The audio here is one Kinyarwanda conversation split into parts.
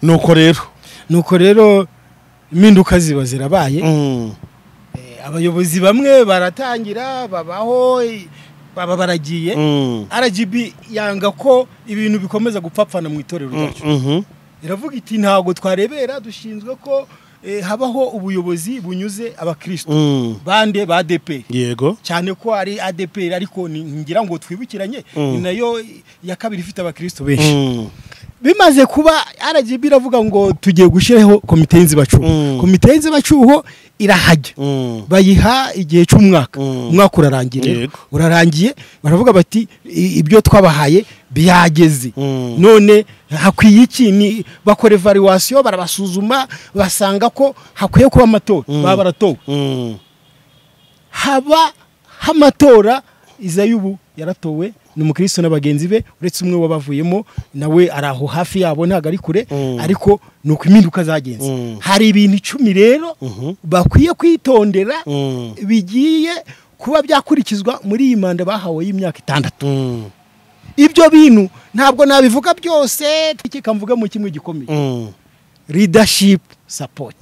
nuko rero nuko rero impinduka ziba zirabaye abayobozi bamwe baratangira babaho baba baragiye rgb yanga ko ibintu bikomeza gupfapfana mu itorero ryacu iravuga iti ntabwo twarebera dushinzwe ko habaho ubuyobozi bunyuze abakristo bande ba ADP yego cyane ko ari ADP ariko ni- ngira ngo twibukiranye ni nayo ya kabiri ifite abakristo benshi bimaze kuba RGB iravuga ngo tugiye gushyiraho komite y'inzibacyuho Mm. komite y'inzibacyuho irahajya bayiha igihe cy'umwaka Mm. umwaka urarangiye rero. Yego. urarangiye baravuga bati "I- ibyo twabahaye byageze none hakwiye iki ni bakora evaluation barabasuzuma basanga ko hakwiye kuba amatora baba baratowe haba hamatora izayubu yaratowe ni umukristo na bagenzi be uretse umwe wabavuyemo nawe ari aho hafi yabo ntabwo ari kure Mm. ariko ni uko impinduka zagenze Mm. hari ibintu icumi rero bakwiye kwitondera bigiye kuba byakurikizwa muri iyi manda bahawe y'imyaka itandatu ibyo bintu ntabwo nabivuga byose twikeka mvuge mu kimwe gikomeye leadership support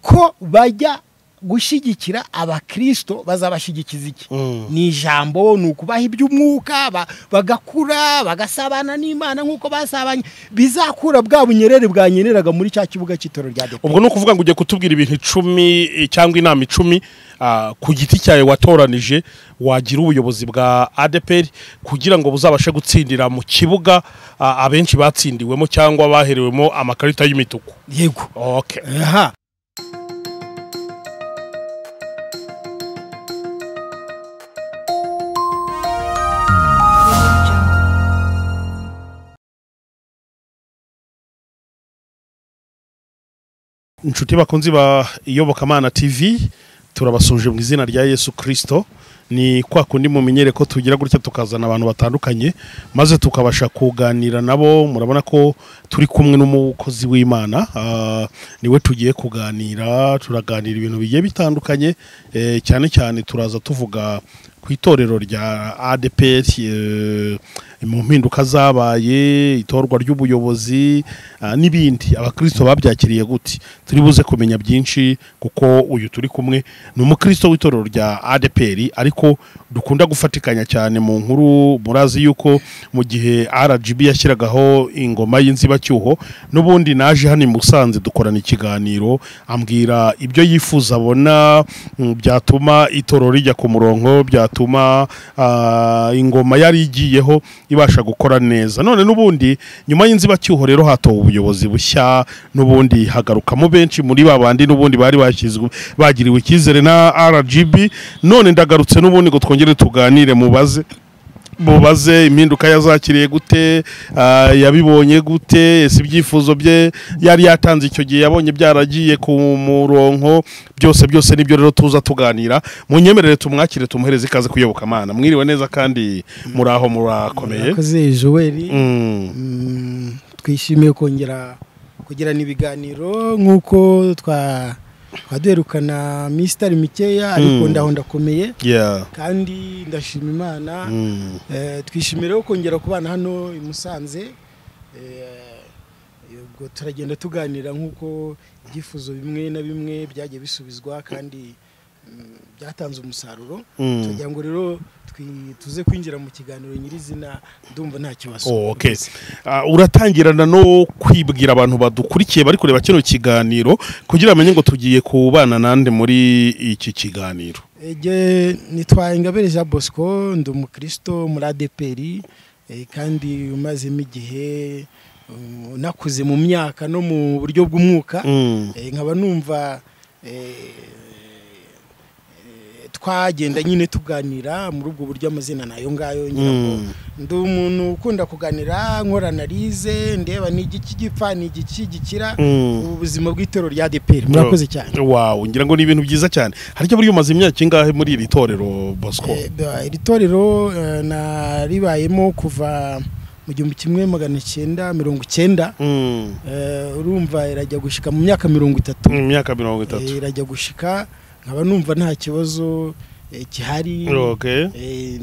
ko bajya gushyigikira abakristo bazabashyigikiza iki ni ijambo ni ukubaha iby'umwuka ba- bagakura bagasabana n'imana nk'uko basabanye bizakura bwa bunyerere bwanyeneraga muri cya kibuga cy'itoro rya depo ubwo ni ukuvuga ngo ugiye kutubwira ibintu icumi eh, cyangwa inama icumi ah, ku giti cyawe watoranije wagira ubuyobozi bwa adeperi kugira ngo buzabashe gutsindira mu kibuga ah, abenshi batsindiwemo cyangwa baherewemo amakarita y'imituku yego okay aha inshuti bakunzi ba iyobokamana tv turabasuje mu izina rya yesu kirisito ni kwa kundi mumenyere ko tugira gutya tukazana abantu batandukanye maze tukabasha kuganira nabo murabona ko turi kumwe n'umukozi w'imana ah, niwe tugiye kuganira turaganira ibintu bigiye bitandukanye eh, cyane cyane turaza tuvuga ku itorero rya ADPR eh, mu mpinduka zabaye itorwa ry'ubuyobozi ah, n'ibindi abakristo babyakiriye gute turi buze kumenya byinshi kuko uyu turi kumwe ni umukristo w'itorero rya ADPR ariko dukunda gufatikanya cyane mu nkuru murazi yuko mu gihe RGB yashyiragaho ingoma y'inzibacyuho n'ubundi naje hano i Musanze dukorana ikiganiro ambwira ibyo yifuza abona mm, byatuma itoro rijya ku murongo byatuma ah, ingoma yari igiyeho ibasha gukora neza none n'ubundi nyuma y'inzibacyuho rero hatowe ubuyobozi bushya n'ubundi hagarukamo benshi muri ba bandi n'ubundi bari bashyizwe bagiriwe icyizere na RGB none ndagarutse n'ubundi ngo twongere tuganire mubaze mubaze impinduka yazakiriye gute ah, yabibonye gute ese ibyifuzo bye yari yatanze icyo gihe yabonye byaragiye ku murongo byose byose nibyo rero tuza tuganira munyemerere tumwakire tumuhereze ikaze kuyoboka amana mwiriwe neza kandi muraho murakomeye murakoze joel Mm, Mm, twishimiye kongera kugirana ibiganiro nk'uko twa twaduherukana misitari mikeya ariko Mm. ndaho ndakomeye yeah, kandi ndashima imana mm, Eh, twishimira ko kongera kubana hano i Musanze Eh, ubwo turagenda tuganira nk'uko ibyifuzo bimwe na bimwe byagiye bisubizwa kandi mm, byatanze umusaruro mm. tugira ngo rero twi- tuze kwinjira mu kiganiro nyirizina ndumva nta kibazo Oh, okay. Ah, uratangirana no kwibwira abantu badukurikiye bari kureba kino kiganiro kugira bamenye ngo tugiye kubana nande muri iki kiganiro Ege nitwa Ingabire Jean Bosco ndi umukristo muri ADPR eh, kandi umazemo igihe um, nakuze mu myaka no mu buryo bw'umwuka Mm, Eh, nkaba numva eh, eh, twagenda nyine tuganira muri ubwo buryo amazina nayo ngayo ngira ngo Mm. ndi umuntu ukunda kuganira nkora analize ndeba ni igiki gipfa ni igiki gikira mm. ubuzima bw'itorero rya DPR murakoze cyane Wow, ngira ngo ni ibintu byiza cyane haricyo buri umaze imyaka ingahe muri iri torero Bosco Eh, ba- iri torero eh, naribayemo kuva mu gihumbi kimwe magana cyenda mirongo cyenda Mm, Eh, urumva irajya gushika mu myaka mirongo itatu imyaka mirongo Eh, itatu irajya gushika nkaba numva nta kibazo eh, gihari Okay. eh,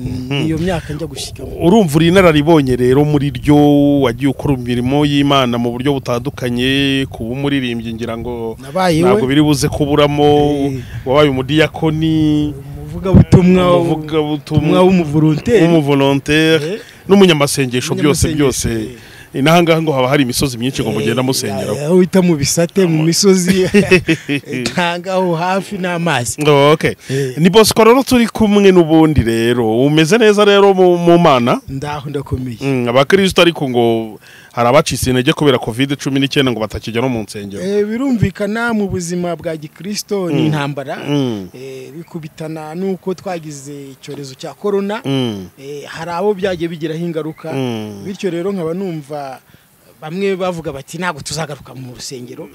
iyo myaka njya gushyiramo urumva uri inararibonye rero muri ryo wagiye ukora imirimo y'imana mu buryo butandukanye kuba umuririmbyi ngira ngo nabaye ntabwo we biri buze kuburamo Eh. wabaye umudiyakoni umuvugabutumwa umuvugabutumwa umwe w'umuvoronteri w'umuvolontere Eh. n'umunyamasengesho byose Umunyamasengesho, byose n'ahangaha ngo haba hari imisozi myinshi ngo mugenda musengeramo aho uhita mu bisate mu misozi cyangwa aho hafi n'amazi Oh, okay. Eh. ni bosco rero turi kumwe n'ubundi rero umeze neza rero mu mu mana ndaho ndakomeye Mm, abakirisito ariko ngo hari abacitse intege kubera covid cumi n'icyenda ngo batakijya no mu nsengero Eh, birumvikana mu buzima bwa gikristo ni intambara Mm. Eh, bikubitana n'uko twagize icyorezo cya korona Mm. Eh, hari abo byagiye bigiraho ingaruka Mm. bityo rero nkaba numva bamwe bavuga bati ntabwo tuzagaruka mu rusengero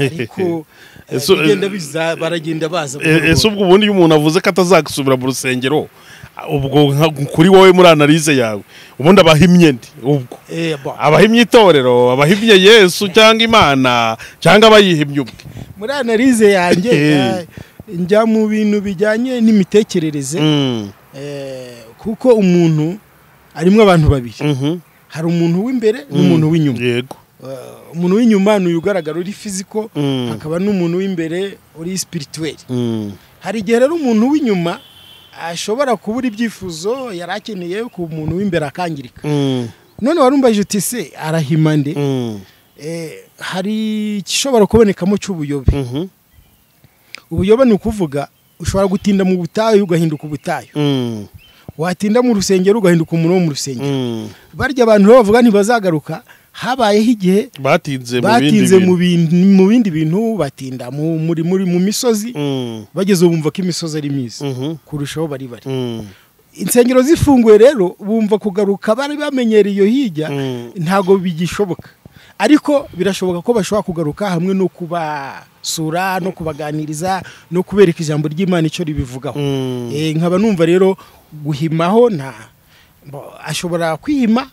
ariko eh, Ese- bigenda biza baragenda baza E- ese buhoro ubwo ubundi iyo umuntu avuze ko atazasubira mu rusengero ubwo nka- kuri wowe muri analize yawe ubundi abahimye ndi ubwo buhoro. Eh, bo. abahimye itorero abahimye yesu cyangwa imana cyangwa abayihimye ubwe muri analize yanjye Eh. eh, njya mu bintu bijyanye n'imitekerereze Mm. Eh, kuko umuntu arimo abantu babiri Mhm. hari umuntu w'imbere Mm. n'umuntu w'inyuma yego Eh, umuntu w'inyuma ni uyu ugaragara uri fiziko Mm. hakaba n'umuntu w'imbere uri sipirituweli Mm. hari igihe rero umuntu w'inyuma ashobora kubura ibyifuzo yari akeneye ku muntu w'imbere akangirika Mm. none warumbaje uti se arahima nde Mm. Eh, hari igishobora kubonekamo cy'ubuyobe Mhm. ubuyobe ni ukuvuga ushobora gutinda mu butayu ugahinduka ubutayu Mm. watinda mu rusengero ugahinduka umuntu wo mu rusengero Mm. barya abantu rero bavuga ntibazagaruka habayeho igihe batinze mu bindi batinze mu bintu bintu mu bindi bintu batinda mu muri muri mu misozi Mm. bageze ubu bumva ko imisozi ari myiza Mhm. kurushaho bari bari Mm. insengero zifunguye rero bumva kugaruka bari bamenyereye iyo hirya Mm. ntabwo bigishoboka ariko birashoboka ko bashobora kugaruka hamwe no kubasura no kubaganiriza no kubereka ijambo ry'imana icyo ribivugaho Mm. Eh, nkaba numva rero guhimaho nta bo- ashobora kwihima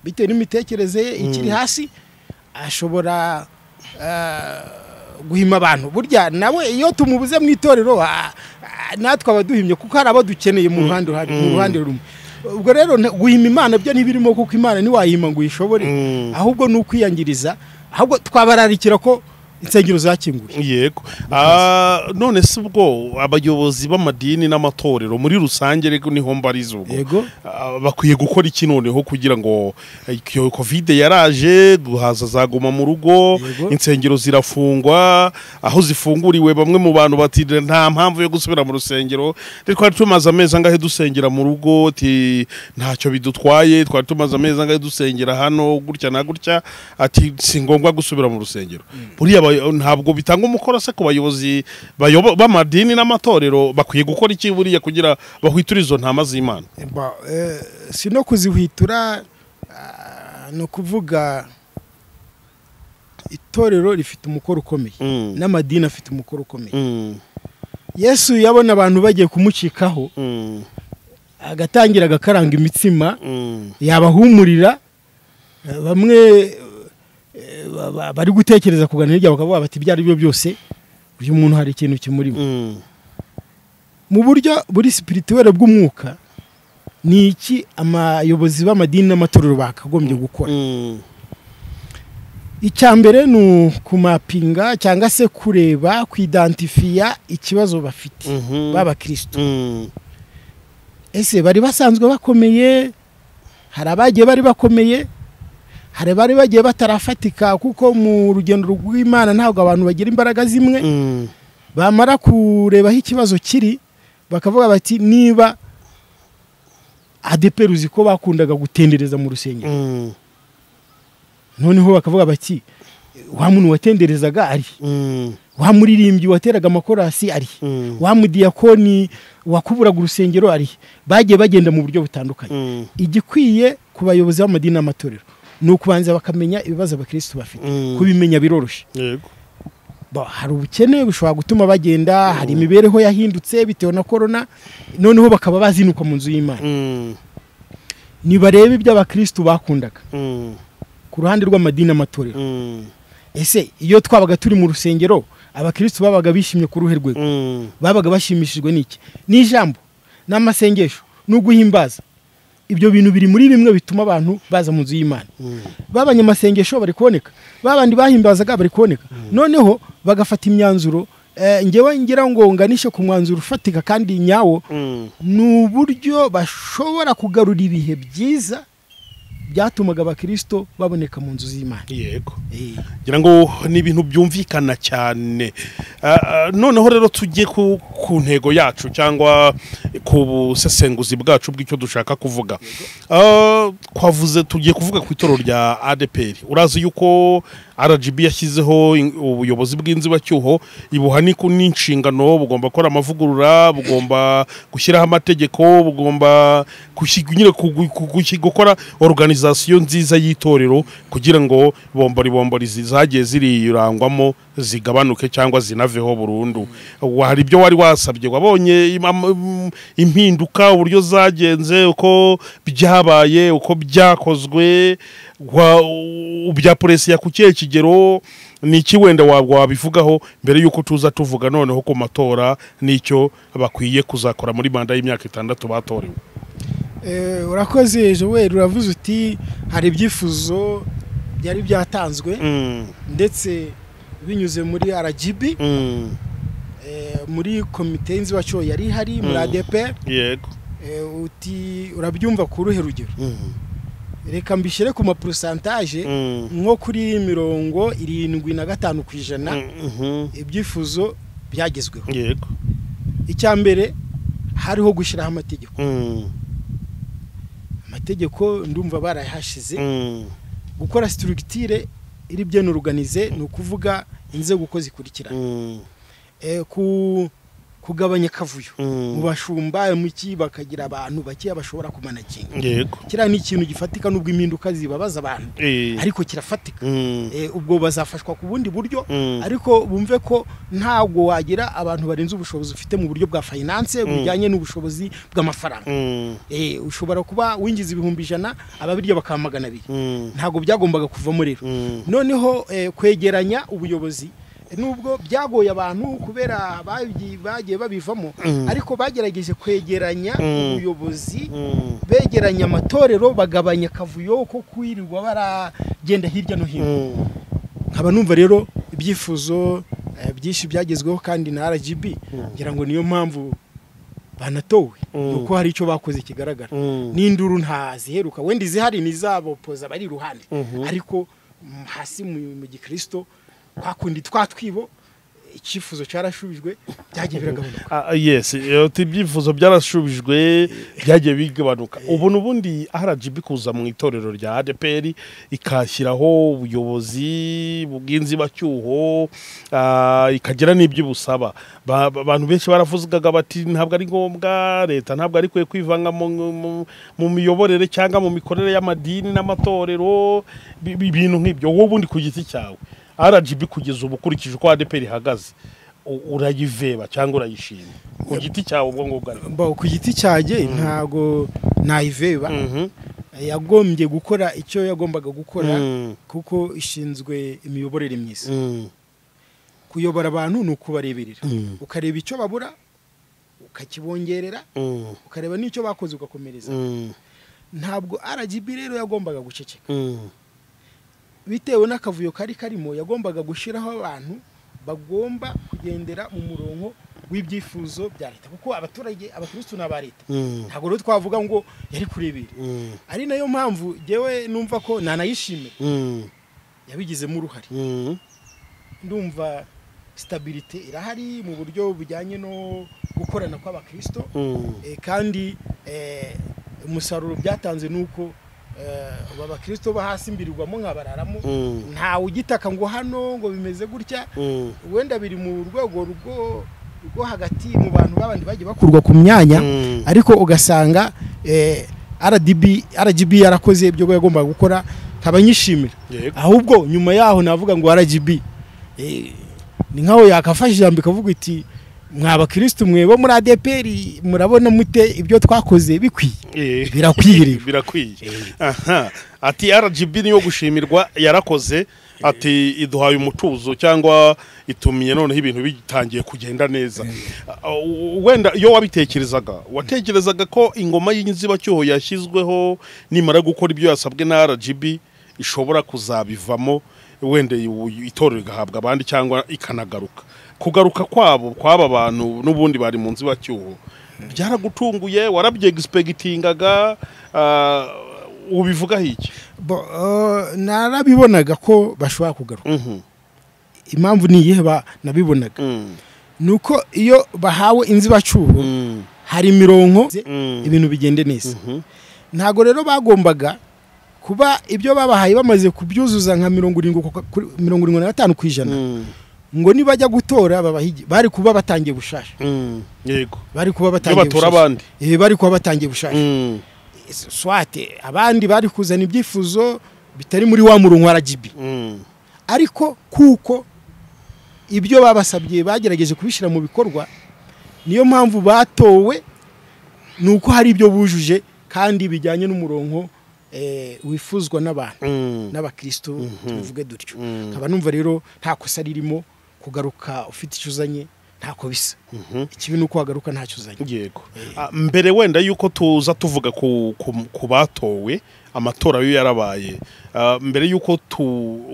bitewe n'imitekerereze ye ikiri hasi ashobora eh, guhima abantu burya nawe iyo tumubuze mu itorero ah, ah, natwe aba duhimye kuko hari abo dukeneye mu ruhande ruhari- mu ruhande rumwe ubwo rero na- guhima imana byo ntibirimo kuko imana ntiwayihima ngo uyishobore Mm. ahubwo ni ukwiyangiriza ahubwo twabararikira ko insengero zakinguye yego Ah, none se ubwo abayobozi b'amadini n'amatorero muri rusange rego niho mbariza ubwo Yego. Ah, bakwiye gukora iki noneho kugira ngo iyo kovide yaraje guhaza zaguma mu rugo Yego. insengero zirafungwa aho zifunguriwe bamwe mu bantu batira nta mpamvu yo gusubira mu rusengero Ndi- twari tumaze amezi angahe dusengera mu rugo ati ntacyo bidutwaye twari tumaze amezi angahe dusengera hano gutya na gutya ati si ngombwa gusubira mu rusengero buriya abayo- ntabwo bitanga umukoro se ku bayobozi bayobo- b'amadini n'amatorero bakwiye gukora iki buriya kugira bahwiture izo ntama z'imana Ba- eh, si no kuzihwitura ah, ni ukuvuga itorero rifite umukoro ukomeye Mm. n'amadini afite umukoro ukomeye Mm, yesu yabona abantu bagiye kumucikaho mm, agatangira agakaranga imitsima mm, yabahumurira eh, bamwe eh, ba- ba- bari gutekereza kugana hirya bakavuga bati ibyo ari byo byose uyu muntu hari ikintu kimurimo mm, mu buryo buri sipirituwere bw'umwuka ni iki abayobozi b'amadini n'amatorero bakagombye gukora mm, icya mbere ni ukumapinga cyangwa se kureba kuidantifiya ikibazo bafite mhm, b'abakristo mm, ese bari basanzwe bakomeye hari abagiye bari bakomeye hari abari bagiye batarafatika kuko mu rugendo rw'imana ntabwo abantu bagira imbaraga zimwe mm, bamara kureba aho ikibazo kiri bakavuga bati niba adeperu uzi ko bakundaga gutendereza mu rusengero mm, noneho bakavuga bati wa muntu watenderezaga ari mm, wa muririmbyi wateraga amakorasi ari Mm. wa mudiyakoni wakuburaga urusengero ari bagiye bagenda mu buryo butandukanye mm, igikwiye ku bayobozi b'amadini n'amatorero ni ukubanza bakamenya ibibazo abakirisitu bafite Mm. kubimenya biroroshye yego. Ba- hari ubukene bushobora gutuma bagenda hari imibereho yahindutse bitewe na korona noneho bakaba bazinuka mu nzu y'imana Mm, nibarebe ibyo abakirisitu bakundaga mm, ku ruhande rw'amadini n'amatorero mm, ese iyo twabaga turi mu rusengero abakirisitu babaga bishimye ku ruhe rwego Mm. babaga bashimishijwe n'iki n'ijambo n'amasengesho n'uguhimbaza ibyo bintu biri muri bimwe bituma abantu baza mu nzu y'imana babanye amasengesho bari kuboneka babandi bahimbazaga bari kuboneka noneho bagafata imyanzuro eh, ngewe ngira ngo nganishe ku mwanzuro ufatika kandi nyawo Mm. ni uburyo bashobora kugarura ibihe byiza byatumaga abakirisito baboneka mu nzu z'imana yego Eh. ngira ngo ni ibintu byumvikana cyane Ah, ah, noneho rero tujye ku ku ntego yacu cyangwa ku busesenguzi bwacu bw'icyo dushaka kuvuga Ah, twavuze tugiye kuvuga ku itorero rya adeperi urazi yuko rgb yashyizeho in- ubuyobozi bw'inzibacyuho ibuha n'iku- n'inshingano bugomba gukora amavugurura bugomba gushyiraho amategeko bugomba gushyi- nyine kugu- kugushyi- gukora organizasiyo nziza y'itorero kugira ngo bomboribombori zagiye ziriyurangwamo zigabanuke cyangwa zinaveho burundu Wa- hari ibyo wari wasabye wabonye im- am- im- impinduka uburyo zagenze uko byabaye uko byakozwe wa- u- byaporesiya ku kihe kigero ni iki wenda wa- wabivugaho mbere y'uko tuza tuvuga noneho ku matora n'icyo bakwiye kuzakora muri manda y'imyaka itandatu batorewe Eh, urakoze joel uravuze uti hari ibyifuzo byari byatanzwe Mm, ndetse binyuze muri rgb mm, eh, muri komite y'inzibacyuho yari ihari muri Mm. adp yego eh, uti urabyumva ku ruhe rugero Mm, reka mbishyire ku maporosantaje mm, nko kuri mirongo irindwi na gatanu ku ijana mm, mhm, ibyifuzo byagezweho yego icya mbere hariho gushyiraho amategeko Mm, amategeko ndumva barayahashize mm, gukora siturugitire iri byo oruganize ni ukuvuga inzego uko zikurikirana mm, Eh, ku kugabanya akavuyo Mm. mu bashumba muki bakagira abantu bakeya bashobora kumanaginga yego kiriya ni ikintu gifatika nubwo impinduka zibabaza abantu Eh, ariko kirafatika mm, Eh, ubwo bazafashwa ku bundi buryo Mm. ariko bumve ko ntabwo wagira abantu barenze ubushobozi ufite mu buryo bwa finance bujyanye n'ubushobozi bw'amafaranga mm, Eh, ushobora kuba winjiza ibihumbi ijana ababirya bakaba magana abiri mm, ntabwo byagombaga kuvamo rero mm, noneho eh, kwegeranya ubuyobozi nubwo byagoye abantu kubera babyi- bagiye babivamo Mm. ariko bagerageje kwegeranya Mm. ubuyobozi mm, begeranya amatorero bagabanya akavuyo ko kwirirwa baragenda hirya no hino mm. nkaba numva rero ibyifuzo eh, byinshi byagezweho kandi na rgb ngira ngo niyo mpamvu banatowe Mm. nuko hari icyo bakoze kigaragara Mm. n'induru ntaziheruka wenda izihari nizabopoza bari iruhande Mhm. ariko mm, hasi mu mu gikristo twakundi twatwibo icyifuzo cyarashubijwe byagiye biragabanuka Ah, yes eh, uti ibyifuzo byarashubijwe byagiye bigabanuka ubu n'ubundi rgb kuza mu itorero rya adeperi ikashyiraho ubuyobozi bw'inzibacyuho ah, ikagira n'ibyo ibusaba Ba- ba- abantu benshi baravugaga bati ntabwo ari ngombwa leta ntabwo ari kwiye kwivanga mu- mu- mu miyoborere cyangwa mu mikorere y'amadini n'amatorero bi- bi- ibintu nk'ibyo wowe ubundi ku giti cyawe rgb kugeza ubu ukurikije uko adeperi ihagaze u- urayiveba cyangwa urayishima ku giti cyawe ubwo ngubwo ariko mbaho ku giti cyanjye ntago nayiveba yagombye gukora icyo yagombaga gukora kuko ishinzwe imiyoborere myiza kuyobora abantu ni ukubareberera Mm. ukareba icyo babura ukakibongerera ukareba n'icyo bakoze ugakomereza ntabwo rgb rero yagombaga guceceka bitewe n'akavuyo kari karimo yagombaga gushyiraho abantu bagomba kugendera mu murongo w'ibyifuzo bya leta kuko abaturage abakirisitu ni aba leta ntabwo rero twavuga ngo yari kurebera ari nayo mpamvu ngewe numva ko nanayishimira yabigizemo uruhare ndumva sitabirite irahari mu buryo bujyanye no gukorana kw'abakirisitu Eh, kandi eh, umusaruro byatanze ni uko eh, aba bakirisitu bo hasi mbirirwamo nkabararamo ntawe ugitaka ngo hano ngo bimeze gutya wenda biri mu rwego rwo rwo hagati mu bantu babandi bagiye bakurwa ku myanya ariko ugasanga eh, RDB RGB yarakoze ibyo yagombaga gukora nkaba nyishimira Yego. ahubwo nyuma yaho navuga ngo RGB eh, ni nkaho yakafashe ijambo ikavuga iti mwa bakirisitu mwe bo muri ADPR murabona mute ibyo twakoze bikwiye birakwiye rero birakwiye aha ati rgb niyo gushimirwa yarakoze ati iduhaye umutuzo cyangwa itumiye noneho ibintu bitangiye kugenda neza Uh, wenda iyo wabitekerezaga watekerezaga ko ingoma y'inzibacyuho yashyizweho nimara gukora ibyo yasabwe na rgb ishobora kuzabivamo wenda iwu- itorero igahabwa abandi cyangwa ikanagaruka kugaruka kwabo kw'aba bantu n'ubundi bari mu nzibacyuho byaragutunguye warabyegispekitingaga ubivugaho iki Bo- eh, narabibonaga ko bashobora kugaruka Mhm. impamvu ni iyihe ba- nabibonaga Mm. ni uko iyo bahawe inzibacyuho Mm. hari imironko Mm. ibintu bigende neza Mhm. ntabwo rero bagombaga kuba ibyo babahaye bamaze kubyuzuza nka mirongo irindwi ku- kuri- mirongo irindwi na gatanu ku ijana Mm. ngo nibajya gutora babahigi bari kuba batangiye gushasha Mm. yego bari kuba iyo batangiye batora gushasha abandi Eh, bari kuba batangiye gushasha Mm. swate abandi bari kuzana ibyifuzo bitari muri wa murongo wa RGB Mm. ariko kuko ibyo babasabye bagerageje kubishyira mu bikorwa niyo mpamvu batowe ni uko hari ibyo bujuje kandi bijyanye n'umurongo eh, wifuzwa n'abantu Mm. n'abakristo tubivuge dutyo Mhm. nkaba numva rero nta kosa ririmo kugaruka ufite icyo uzanye ntako bisa Mhm. ikibi ni uko wagaruka ntacyo uzanye yego Ah, mbere wenda yuko tuza tuvuga ku ku- ku batowe amatora yo yarabaye ah, mbere yuko tu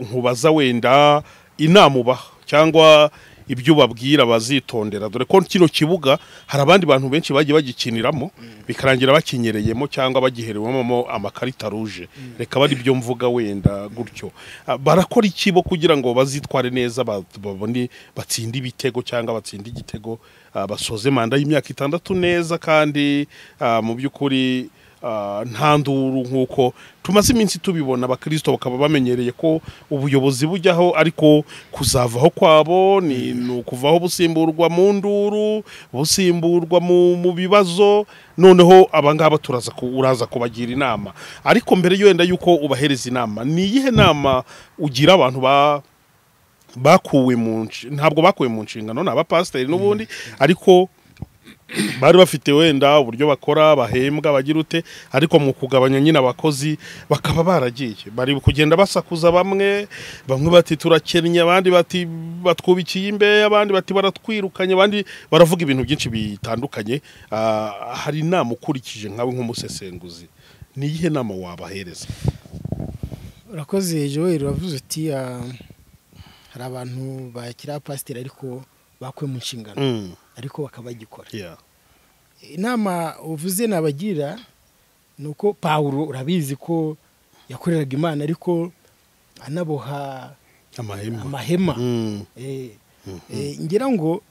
nkubaza wenda inama ubaha cyangwa ibyo ubabwira bazitondera dore ko kino kibuga hari abandi bantu benshi bagiye bagikiniramo bikarangira bakinyereyemo cyangwa bagiherewemo amakarita ruje reka bari byo mvuga wenda gutyo Ah, barakora iki bo kugira ngo bazitware neza ba- babone batsinde ibitego cyangwa batsinde igitego ah, basoze manda y'imyaka itandatu neza kandi ah, mu by'ukuri ah, nta nduru nk'uko tumaze iminsi tubibona abakirisito bakaba bamenyereye ko ubuyobozi bujyaho ariko kuzavaho kwabo ni ni ukuvaho busimburwa mu nduru busimburwa mu mu bibazo noneho abangaba turaza ku- uraza kubagira inama ariko mbere yenda yuko ubahereza inama ni iyihe nama ugira abantu ba bakuwe mu nshi- ntabwo bakuwe mu nshingano ni abapasiteri n'ubundi ariko bari bafite wenda uburyo bakora bahembwa bagira ute ariko mu kugabanya nyine abakozi bakaba baragiye bari kugenda basakuza bamwe bamwe bati turakennye abandi bati batwubikiye imbehe abandi bati baratwirukanye abandi baravuga ibintu byinshi bitandukanye Ah, hari inama ukurikije nkawe nk'umusesenguzi ni iyihe nama wabahereza urakoze joel uravuze uti ah, hari abantu bakiri abapasiteri ariko bakuwe mu nshingano Mm, ariko bakaba bagikora yeah. inama uvuze nabagira ni uko pawuro urabizi ko yakoreraga imana ariko anaboha amahema amahema Mm, Eh, eh, ngira ngo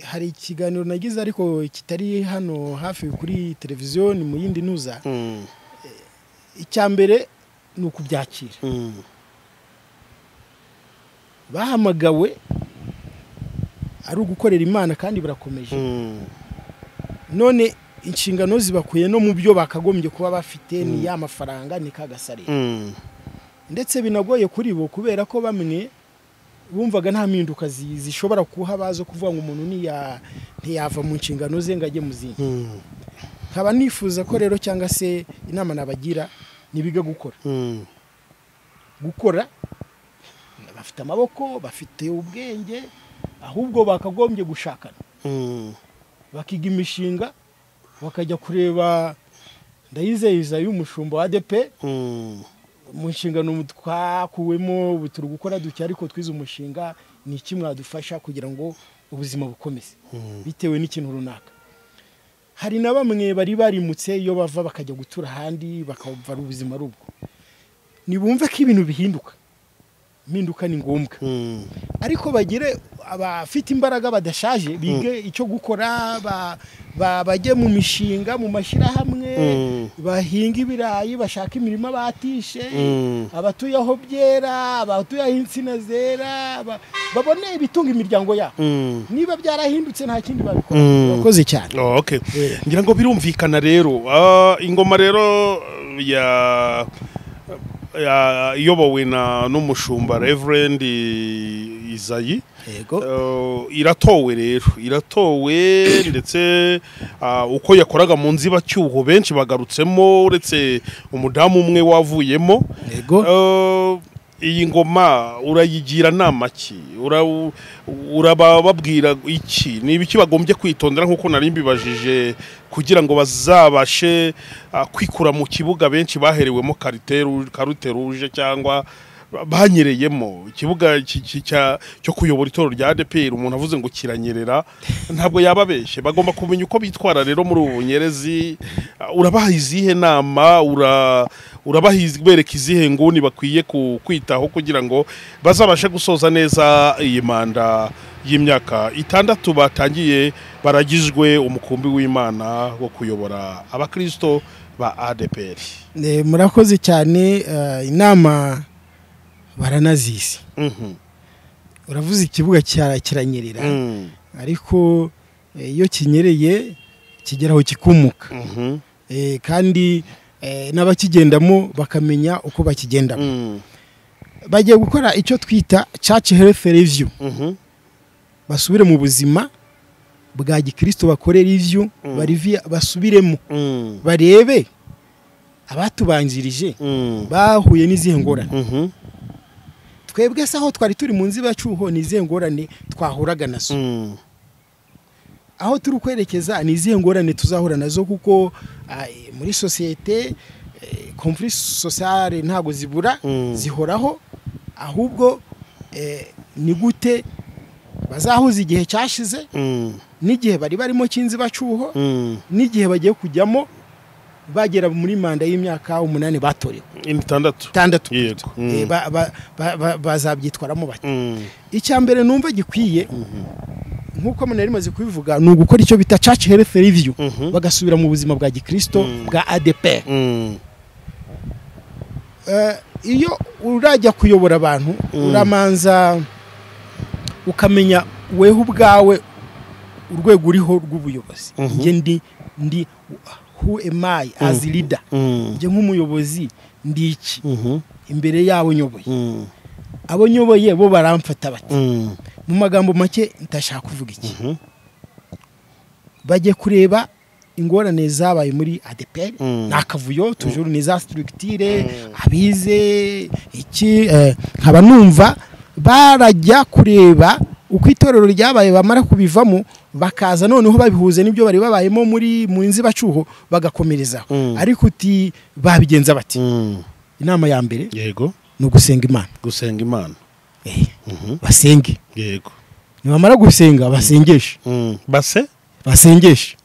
hari ikiganiro nagize ariko kitari hano hafi kuri televiziyo ni mu yindi ntuza mm, icya mbere ni ukubyakira mm, bahamagawe ari ugukorera imana kandi barakomeje mm, none inshingano zibakuye no mu byo bakagombye kuba bafite ni ya mafaranga ni kagasare mm, ndetse binagoye kuri bo kubera ko bamwe bumvaga nta mpinduka zi- zishobora kuhaba zo kuvuga ngo umuntu ntiya- ntiyava mu nshingano ze ngo ajye mu zindi mm, nkaba nifuza ko rero cyangwa se inama nabagira nibiga gukora mm, gukora bafite amaboko bafite ubwenge ahubwo bakagombye gushakana mm. bakiga imishinga bakajya kureba ndayizeyeza y'umushumba wa ADP Mm, mu nshingano twakuwemo ubu turi gukora duke ariko twize umushinga ni iki mwadufasha kugira ngo ubuzima bukomeze mm, bitewe n'ikintu runaka hari na bamwe bari barimutse iyo bava bakajya gutura ahandi bakava ubuzima ari ubwo nibumve ko ibintu bihinduka impinduka ni ngombwa mm, ariko bagire abafite imbaraga badashaje bige icyo gukora ba- ba- bajye mu mishinga mu mashyirahamwe Mm. bahinga ibirayi bashaka imirima batishe Mm. abatuye aho byera abatuye aho insina zera ba- babone ibitunga imiryango yabo mm. niba byarahindutse nta kindi babikora Mm. urakoze cyane Oh, okay. Eh. ngira ngo birumvikana rero Ah, ingoma rero ya ya- iyobowe na n'umushumba reverend I- izayi yego Eh, iratowe rero iratowe ndetse ah, uko yakoraga mu nzibacyuho benshi bagarutsemo uretse umudamu umwe wavuyemo yego Eh, iyi ngoma urayigira nama ki Ura- urababwira iki ni ibiki bagombye kwitondera nk'uko nari mbibajije kugira ngo bazabashe ah, kwikura mu kibuga benshi baherewemo kariteru- karute ruje cyangwa ba- banyereyemo ikibuga ki- ki- cya- cyo kuyobora itoro rya ADPR umuntu avuze ngo kiranyerera ntabwo yaba abeshye bagomba kumenya uko bitwara rero muri ubu bunyerezi Ah, urabaha izihe nama ura urabaha iz- bereka izihe nguni bakwiye ku- kwitaho kugira ngo bazabashe gusoza neza iyi manda y'imyaka itandatu batangiye baragizwe umukumbi w'imana wo kuyobora abakristo ba ADPR Eh, murakoze cyane eh, inama baranazisi Mhm. uravuze ikibuga kira- kiranyerera Mm. ariko eh, iyo kinyereye kigeraho kikumuka Mhm. Eh, kandi eh, n'abakigendamo bakamenya uko bakigendamo Mm. bagiye gukora icyo twita church health review Mhm. basubire mu buzima bwa gikristo bakore review Mm. barivi- basubiremo Mm. barebe abatubanjirije Mm. bahuye n'izihe ngorane Mhm. twebwe se aho twari turi mu nzibacuho ni izihe ngorane twahuraga nazo Mm. aho turi kwerekeza ni izihe ngorane tuzahura nazo kuko ah, eh, muri sosiyete eh, conflict sociale ntabwo zibura Mm. zihoraho ahubwo eh, ni gute bazahuza igihe cyashize Mm. n'igihe bari barimo cy'inzibacuho Mm. n'igihe bagiye kujyamo bagera muri manda y'imyaka umunani batorewe itandatu itandatu yego Eh, Mm. ba- ba- ba- ba- bazabyitwaramo bake Mm. icya mbere numva gikwiye nk'uko muna rimaze kubivuga ni ugukora icyo bita church health review Mhm. bagasubira mu buzima bwa gikristo Mm. bwa ADEPR Mm. Eh, iyo urajya kuyobora abantu Mm. uramanza ukamenya weho ubwawe urwego uriho rw'ubuyobozi Mhm. njye ndi ndi who am I as leader Mm. njye nk'umuyobozi ndi iki Mhm. imbere y'abo nyoboye Mm. abo nyoboye bo baramfata bati Mm. mu magambo make ndashaka kuvuga iki Mhm. bajye kureba ingorane zabaye muri ADPR Mm. ni akavuyo tujuru ni za structure abize iki eh, nkaba numva barajya kureba uko itorero ryabaye bamara kubivamo bakaza noneho babihuze n'ibyo bari babayemo muri mu nzibacuho bagakomerezaho Mm. ariko uti babigenza bati Mm. inama ya mbere yego ni ugusenga imana gusenga imana Eh, Mhm. basenge yego nibamara gusenga basengeshe Mm. base basengeshe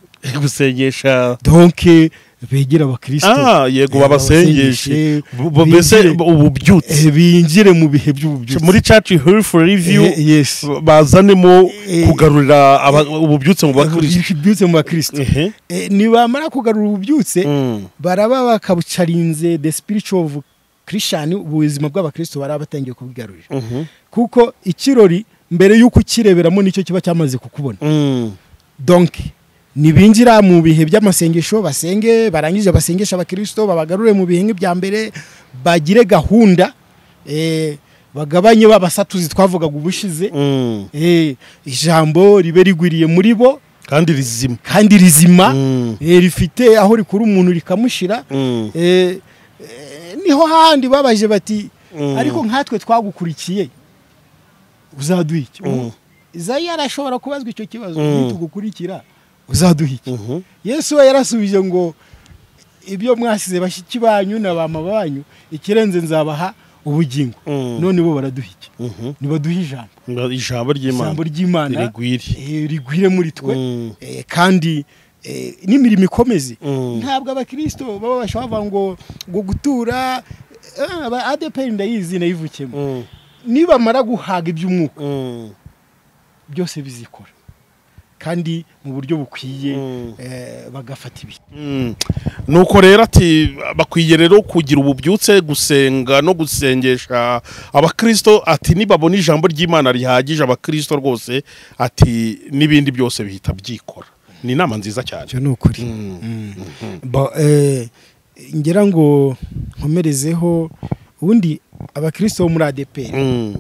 gusengesha donke begere abakristo ah yego Eh, babasengeshe babasengeshe, Bu- bu- mbese binjire. ububyutse Eh, binjire mu bihe by'ububyutse muri church health review Eh, yes bazanemo Eh, kugarurira aba- ububyutse mu bakristo ububyutse mu bakristo Ehe. Eh, nibamara kugarura ububyutse Mm. baraba bakabucarinze the spiritual of christian ubuzima bw'abakristo baraba batangiye kubigarurira Mhm. kuko ikirori mbere y'uko ukireberamo nicyo kiba cyamaze kukubona Mm. donc nibinjira mu bihe by'amasengesho basenge barangije basengesha abakristo babagarure mu bihe nk'ibya mbere bagire gahunda eh, bagabanye babasatuzi twavugaga ubushize Mm. eh, ijambo ribe rigwiriye muri bo kandi rizima kandi rizima Mm. eh, rifite aho rikura umuntu rikamushira Mm. eh, eh, niho handi babaje bati Mm. ariko nkatwe twagukurikiye uzaduha iki Mm. izayi arashobora kubazwa icyo kibazo Mm. nitugukurikira uzaduha iki Mhm. yesu we yarasubije ngo ibyo mwasize bashiki banyu na ba mama banyu ikirenze nzabaha ubugingo Mm. none bo baraduha iki Mhm. nibaduha ijambo ijambo ry'imana ijambo ry'imana rigwire eh, rigwire muri twe Mm. eh, kandi eh, n'imirimo ikomeze Mm. ntabwo abakristo baba bashobora kuvuga ngo ngo gutura eh, aba adeperi ndayizi nayivukiyemo Mm. nibamara guhaga iby'umwuka Mm. byose bizikora kandi mu buryo bukwiye Mm. eh, bagafata ibihe Mm. nuko rero ati bakwiye rero kugira ububyutse gusenga no gusengesha abakristo ati nibabona ijambo ry'imana rihagije abakristo rwose ati n'ibindi byose bihita byikora ni inama nziza cyane ni ukuri Mm. Ba- eh, ngira ngo nkomerezeho ubundi abakristo bo muri adeperi Mm.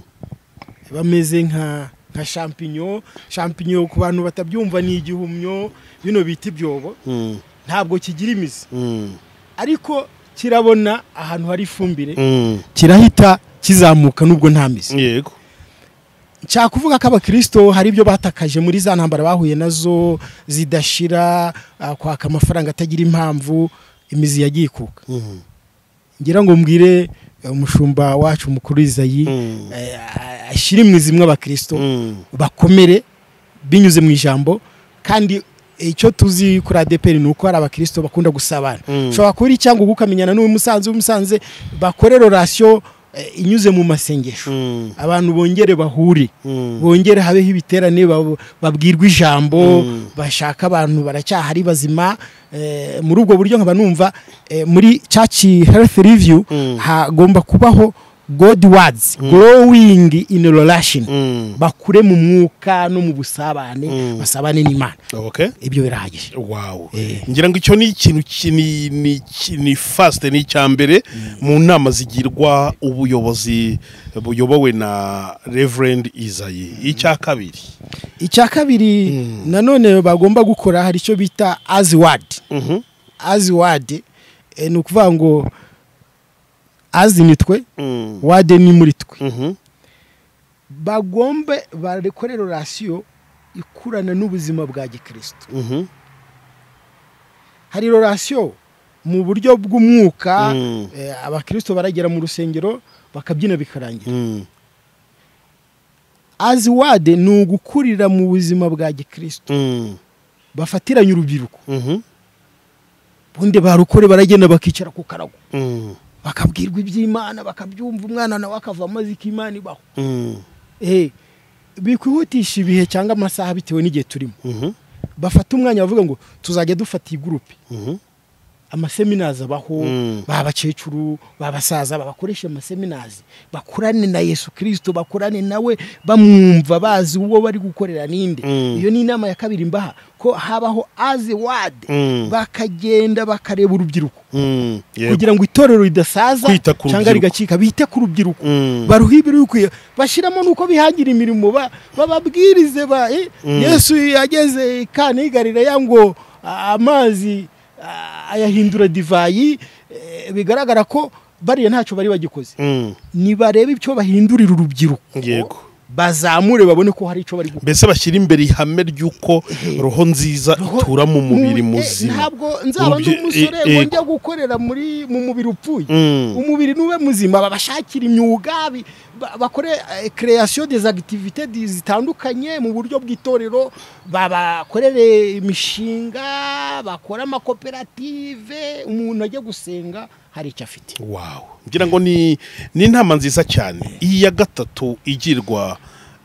bameze nka nka champignon champignon ku bantu batabyumva ni igihumyo bino bita ibyobo Mm. ntabwo kigira imizi Mm. ariko kirabona ahantu hari ifumbire Mm. kirahita kizamuka nubwo nta mizi yego nshaka kuvuga ko abakirisito hari ibyo batakaje muri za ntambara bahuye nazo zidashira ah, kwaka amafaranga atagira impamvu imizi yagiye ikuka Mhm. ngira ngo mbwire eh, umushumba wacu mukuru izayi Mm. eh, ashyire imizi imwe abakirisito Mm. bakomere binyuze mu ijambo kandi icyo tuzi kuri adeperi ni uko hari abakirisito bakunda gusabana Mm. ushobora kuba uri cyangwa ukamenyana n'uwo musanze umusanze bakore rorasiyo eh, inyuze mu masengesho Mm. abantu bongere bahure Mm. bongere habeho ibiterane bab- babwirwa ijambo Mm. bashaka abantu baracyahari bazima eh, muri ubwo buryo nkaba numva eh, muri church health review Mm. hagomba kubaho god words growing in relation Mm. bakure mu mwuka no mu busabane Mm. basabane n'imana Okay. ibyo birahagije wawu Eh. ngira ngo icyo ni ikintu ki- ni- ni- ki- ni fasite ni icya mbere mu nama zigirwa ubuyobozi buyobowe na reverend izayi icya kabiri icya kabiri nanone bagomba gukora hari icyo bita as word Mhm. as word eh, ni ukuvuga ngo as ni twe Mm. word ni muri twe Mhm. bagombe barekore rorasiyo ikurana n'ubuzima bwa gikristo Mhm. hari rorasiyo mu buryo bw'umwuka Mm. eh, abakristo baragera mu rusengero bakabyina bikarangira Mm. as word ni ugukurira mu buzima bwa gikristo Mm. bafatiranye urubyiruko Mhm. ubundi barukore baragenda bakicara ku karago Mm. bakabwirwa iby'imana bakabyumva umwana nawe akavamo azi ko imana ibaho Mm. Eh, bikwihutisha ibihe cyangwa amasaha bitewe n'igihe turimo Mhm. bafata umwanya bavuga ngo tuzajya dufata iyi gurupe Mhm. amaseminazi abaho Mm. babakecuru babasaza babakoresha amaseminazi bakurane na yesu kirisito bakurane nawe bamwumva bazi uwo bari gukorera ninde Mm. iyo ni inama ya kabiri mbaha ko habaho azi wadi Mm. bakagenda bakareba urubyiruko Mm. Yego. kugira ngo itorero ridasaza Kwita ku cyangwa rubyiruko. rigacika bite ku rubyiruko Mm. baruha ibirukwiye bashyiramo nuko bihangira imirimo ba- bababwirize ba eh, Mm. yesu yageze i kana ya ngo a- amazi a- ayahindura divayi eh, bigaragara ko bariya ntacyo bari bagikoze Mm. nibarebe icyo bahindurira urubyiruko Yego. bazamure babone ko hari icyo bari gukora mbese bashyira imbere ihame ry'uko roho nziza itura mu mubiri Mu- eh, muzima ntabwo nzaba ndi Urubyi- umusore eh, eh. ngo njya gukorera muri mu mubiri upfuye Mm. umubiri nube muzima babashakira imyuga bi- ba- bakore eh, création des activités di- zitandukanye mu buryo bw'itorero babakorere imishinga bakore amakoperative umuntu ajya gusenga hari icyo afite wawu ngira ngo ni ni inama nziza cyane iyi ya gatatu igirwa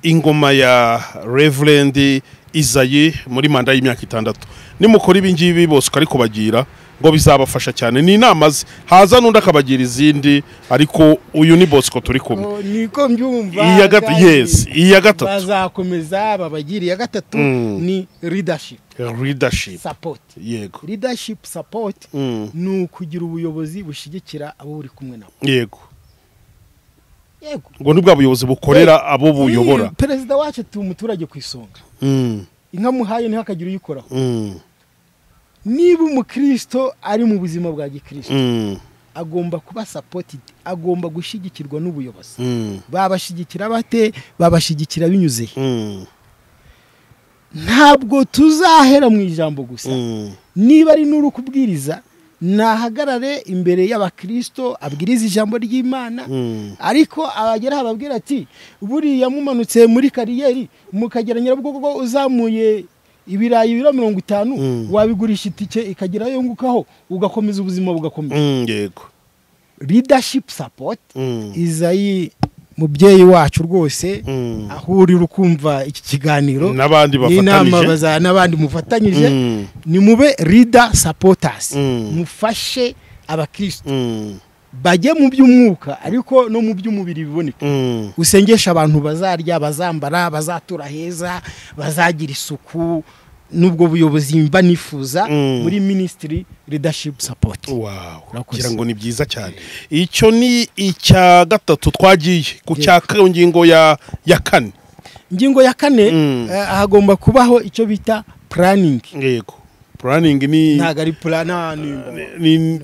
ingoma ya reverend izayi muri manda y'imyaka itandatu nimukora ibi ngibi bose ukarikubagira ngo bizabafasha cyane ni inama ze haza n'undi akabagira izindi ariko uyu ni bosco turi kumwe Oh, niko mbyumva Iya gata- kandi yes, iya gatatu. bazakomeza babagire iya gatatu Mm. ni leadership leadership support yego leadership support Mm. ni ukugira ubuyobozi bushyigikira abo uri kumwe nabo yego yego ngo ni bwa buyobozi bukorera abo buyobora Mm, perezida wacu atuye umuturage ku isonga Mm. inka muhaye ntihakagire uyikoraho Mm. niba umukristo ari mu buzima bwa gikristo Mm. agomba kuba supported agomba gushyigikirwa n'ubuyobozi Mm. babashyigikira bate babashyigikira binyuze he? Mm. ntabwo tuzahera mu ijambo gusa Mm. niba ari n'uri kubwiriza nahagarare imbere y'abakristo abwiriza ijambo ry'imana Mm. ariko abagera ababwira ati buriya mumanutse muri kariyeri mukagera nyirabugogo uzamuye ibirayi biro mirongo itanu Mm. wabigurisha itike ikagira yungukaho ugakomeza ubuzima bugakomeza Mm, yego leadership support Mm. izayi mubyeyi wacu rwose Mm. aho uri ukumva iki kiganiro n'abandi n'inama bafatanyije baza n'abandi mufatanyije Mm. nimube leader supporters Mm. mufashe abakristo Mm. bajye mu by'umwuka ariko no mu by'umubiri biboneke Mm. usengesha abantu bazarya bazambara bazatura heza bazagira isuku n'ubwo buyobozi mba nifuza Mm. muri minisitiri leadership support Wow, Urakoze. ngira ngo ni byiza cyane icyo ni icya gatatu twagiye ku cya ka- ngingo ya ya kane ingingo ya kane Mm. eh, hagomba kubaho icyo bita planning yego puraningi ni ntabwo ari plan- nta- ni- ni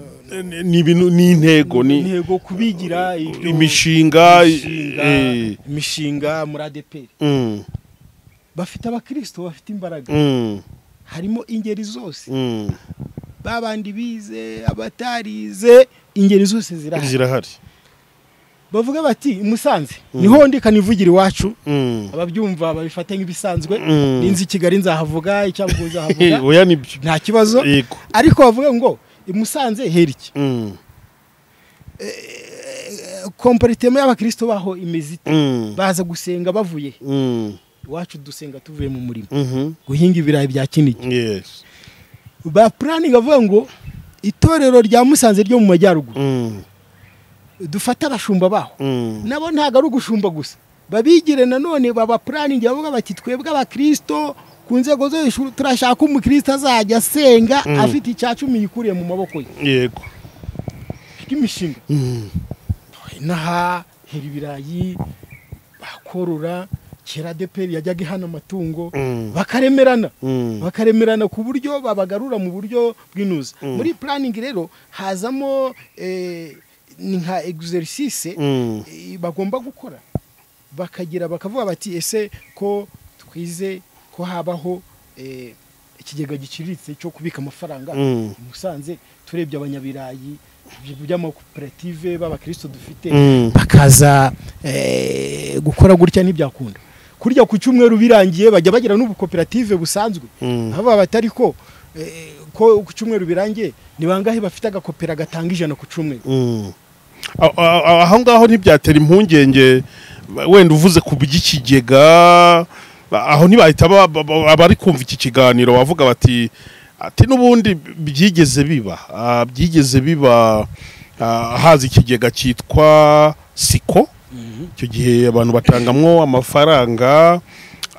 ni ibintu ni intego ni intego kubigira ibyo- imishinga imishinga, eh, imishinga muri adeperi mm, bafite abakristo bafite imbaraga mm, harimo ingeri zose mm. babandi bize abatarize ingeri zose zirahari zirahari bavuga bati i musanze niho ndika nivugira iwacu Mm, ababyumva babifate nk'ibisanzwe Mm. ninzi i kigali nzahavuga icyambu nzahavuga eh, oya nibyo nta kibazo yego ariko bavuga ngo i musanze hera iki Mm, komporitema y'abakristo baho imeze ite mm, baza gusenga bavuye he? mm, iwacu dusenga tuvuye mu murima mhm, guhinga ibirayi bya kinigi yes, ba puraningi avuga ngo itorero rya musanze ryo mu majyaruguru mm, dufate abashumba baho mm, nabo ntabwo ari ugushumba gusa babigire nanone baba puraningi bavuga bati twebwe abakristo ku nzego zo hejuru turashaka umukristo azajya asenga Mm. afite icya cumi yikuriye mu maboko ye yego bw'imishinga Mm, inaha hera ibirayi bakorora kera deperi yajyaga ihana amatungo mm, bakaremerana mm, bakaremerana ku buryo babagarura mu buryo bw'inuze Mm. muri puraningi rero hazamo eh, ni nka exercice mm, eh, bagomba gukora bakagira bakavuga bati ese ko twize ko habaho eh, ikigega giciriritse cyo kubika amafaranga Mm. i musanze turebye abanyabirayi ibi by'amakoperative b'abakristo dufite mm, bakaza eh, gukora gutya ntibyakunda kurya ku cyumweru birangiye bajya bagira n'ubukoperative busanzwe Mm. aho baba batari ko eh, ko ku cyumweru birangiye ni bangahe bafite agakopera gatanga ijana ku cyumweru mm. A- a- a- aho ngaho ntibyatera impungenge wenda uvuze ku by'ikigega aho ntibahita ba- ba- ba- abari kumva iki kiganiro bavuga bati ati n'ubundi byigeze biba ah, byigeze biba ah, haza ikigega cyitwa siko icyo gihe abantu batangamwo amafaranga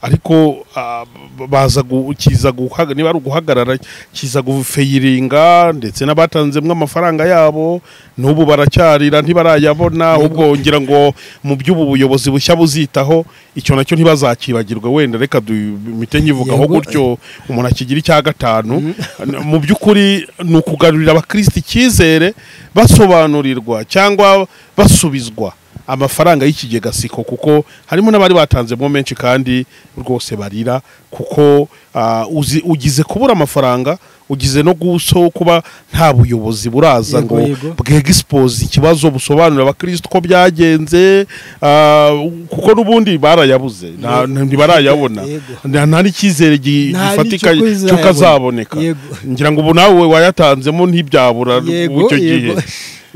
ariko ah, baza gu- kiza guhaga- niba ari uguhagarara kiza gufeyiringa ndetse n'abatanzemo amafaranga yabo n'ubu baracyarira ntibarayabona ubwo ngira ngo mu by'ubu buyobozi bushya buzitaho icyo nacyo ntibazakibagirwa wenda reka dumite nkivugaho Yego. gutyo umuntu akigira icya gatanu mu by'ukuri ni ukugarurira abakirisitu icyizere basobanurirwa cyangwa basubizwa amafaranga y'ikigega siko kuko harimo n'abari batanzemo menshi kandi rwose barira kuko ah, uzi- ugize kubura amafaranga ugize no guso kuba nta buyobozi buraza ngo Yego, yego. bwegisipoze ikibazo busobanurira abakirisitu uko byagenze ah, kuko n'ubundi barayabuze nta- ntibarayabona Yego. nta nta n'icyizere gi- Nta gifatika n'icyo cy'uko kuzayabona. azaboneka Yego. ngira ngo ubu nawe wayatanzemo ntibyabura Yego, icyo gihe yego.